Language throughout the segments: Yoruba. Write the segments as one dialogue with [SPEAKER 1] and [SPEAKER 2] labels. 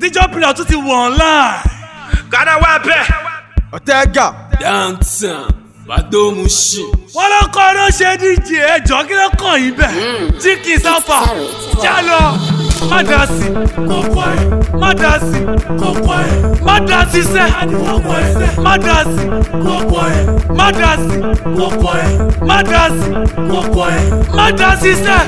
[SPEAKER 1] major player tún ti wọ̀ online.
[SPEAKER 2] Ghana wà bẹ́ẹ̀.
[SPEAKER 3] ọ̀tẹ́gà
[SPEAKER 4] downtown badomushi.
[SPEAKER 1] wọ́n ló kọ́ ló ṣe díje ẹjọ́ kí ló kàn yín bẹ́ẹ̀. chicken sáfà já lọ má dá sí kókó ẹ̀ má dá sí kókó ẹ̀ má dá sí sẹ́ kókó ẹ̀ má dá sí kókó ẹ̀ má dá sí kókó ẹ̀ má dá sí kókó ẹ̀ má dá sí sẹ́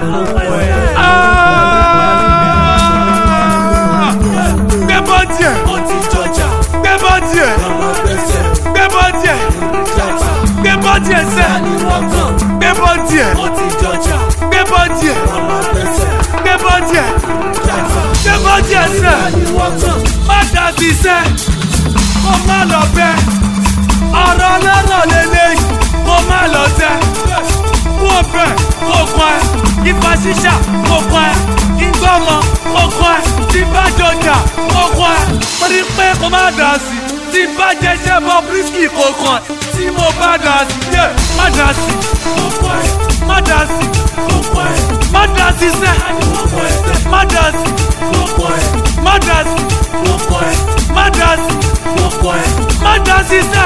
[SPEAKER 1] gbé bọ́ọ̀dì ẹ̀ gbé bọ́ọ̀dì ẹ̀ gbé bọ́ọ̀dì ẹ̀ gbé bọ́ọ̀dì ẹ̀ sẹ́ gbé bọ́ọ̀dì ẹ̀ gbé bọ́ọ̀dì ẹ̀ gbé bọ́ọ̀dì ẹ̀ gbé bọ́ọ̀dì ẹ̀ sẹ́ má dá sí sẹ́ kó má lọ bẹ́ ọ̀rọ̀ lọ́rọ̀ lélẹ́yìn kó má lọ tẹ́ kó bẹ̀ kó kọ́ ẹ ìfà ṣíṣà kó kọ́ ẹ ìgbọ́mọ kó kọ́ ẹ tí bá jọjà kó kọ́ ẹ mo rí pé kó má dà sí tí bá jẹjẹ bọ bírísìkì kó kọ́ ẹ tí mo bá dà sí yẹ má dà sí kó kọ́ ẹ má dà sí kó kọ́ ẹ má dà sí sẹ́ má dà sí kó kọ́ ẹ má dà sí kó kọ́ ẹ má dà sí kó kọ́ ẹ má dà sí sẹ́.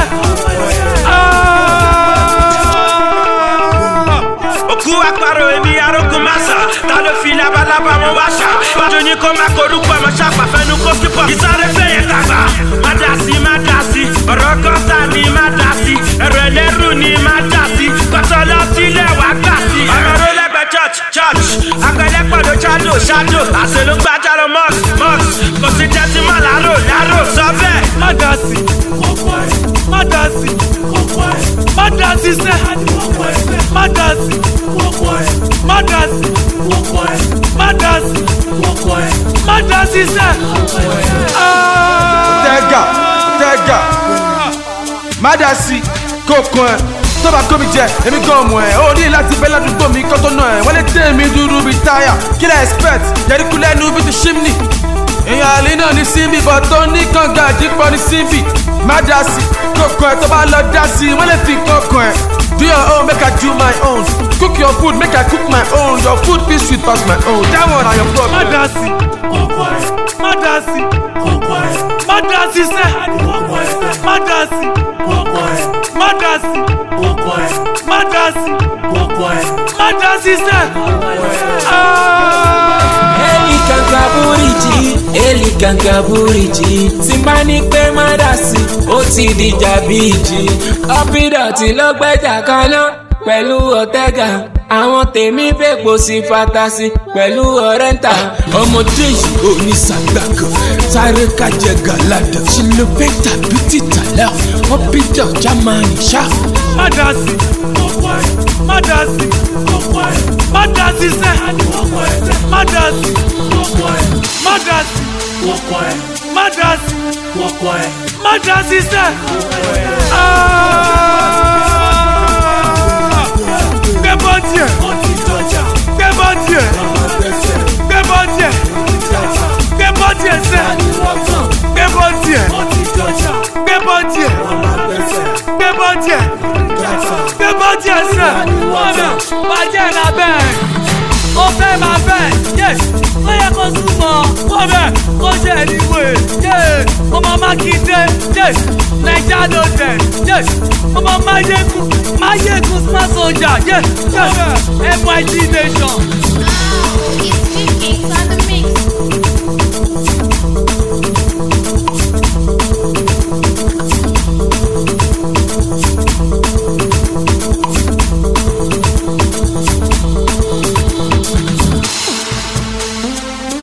[SPEAKER 2] Òkú àparò èmi arógun másà. Ta ló fi labalábá wọn wá ṣá? Bájọ́ ní kó má korúkọ ọmọ ṣàpà fẹnu kó kíkọ́. Ìsáré fẹ̀yẹ̀ tàgbà. Má dà sí, má dà sí. Ọ̀rọ̀ kọ́ta ni má dà sí. Ẹ̀rọ ẹlẹ́rù ni má dà sí. Kọ́tọ́ lọ sílẹ̀ wá gbà sí. Ọmọ ró lẹ́gbẹ̀ẹ́ church church. Akẹ́lẹ́ pọ̀dọ̀ ṣáàdò ṣáàdò. Àṣẹ ló gbájà lọ mọ́ọ̀s mọ́ọ̀s. Kò sí tẹ́tí mọ́ láró láró sọ bẹ́ẹ̀.
[SPEAKER 1] má dá sí kókó ẹ̀ má dá sí kókó ẹ̀ má dá sí sẹ́ má dá sí kókó ẹ̀ má dá sí kókó ẹ̀ má dá sí kókó ẹ̀ má dá sí sẹ́.
[SPEAKER 3] ọ̀tẹ́gà ọ̀tẹ́gà má dá sí kókó ẹ̀ tó bá kó mi jẹ èmi gan mọ̀ ẹ́ ó ní láti bẹ́ ládùúgbò mi kọ́ tó nà ẹ̀ wọ́n lè dé mi dúró bíi táyà kí lẹ́ expect yẹríkú lẹ́nu bíi ti ṣímnì èèyàn àlè náà ní síbi bọ̀ tó ní kànga àdìpọ̀ ní síbi má dá sí kókó ẹ̀ tó bá lọ dá sí wọ́n lè fi kókó ẹ̀ do your own make i do my own cook your food make i cook my own your food fit sweet pass my own that one na your
[SPEAKER 1] má
[SPEAKER 3] problem.
[SPEAKER 1] dá sí kókó ẹ̀ má dá sí kókó ẹ̀ má dá sí sẹ́ má dá sí kókó ẹ̀ má dá sí kókó ẹ̀ má dá sí kókó ẹ̀ má dá sí sẹ́.
[SPEAKER 4] Eli kankan buriji, Eli kankan buriji. Tí bá ní pé má dà sí, ó ti dìjà bíjì. Ọ́pídọ̀tì ló gbẹ́jà kaná pẹ̀lú ọ̀tẹ́gà. Àwọn tèmi fèpò sí fatasi pẹ̀lú ọ̀rẹ́ntà. Ọmọdé yìí ò ní sàgbàgàn, sáré kájẹ gàládà. Ṣìlọ́fẹ́ tàbí tìtàlá, ọ́pídọ̀ jámánì ṣá.
[SPEAKER 1] má dá sí kókó ẹ̀ má dá sí kókó ẹ̀ má dá sí sẹ́ má dá sí kókó ẹ̀ má dá sí kókó ẹ̀ má dá sí kókó ẹ̀ má dá sí sẹ́. gbé bọ́ọ̀dì ẹ̀ gbé bọ́ọ̀dì ẹ̀ gbé bọ́ọ̀dì ẹ̀ gbé bọ́ọ̀dì ẹ̀ sẹ́ gbé bọ́ọ̀dì ẹ̀ gbé bọ́ọ̀dì ẹ̀ gbé bọ́ọ̀dì ẹ̀ gbé bọ́ọ̀dì ẹ̀ sẹ́.
[SPEAKER 5] ọ̀nà bàjẹ́ la bẹ́ẹ̀ ó fẹ́ máa bẹ́ẹ̀ yé ó yẹ kó súnmọ́ ó bẹ́ẹ̀ kó ṣe ìwé yé ọmọ mákindé yé naija ló dẹ̀ yé ọmọ máyégún máyégún smart soldier yé yé nyd nation.
[SPEAKER 6] It's chicken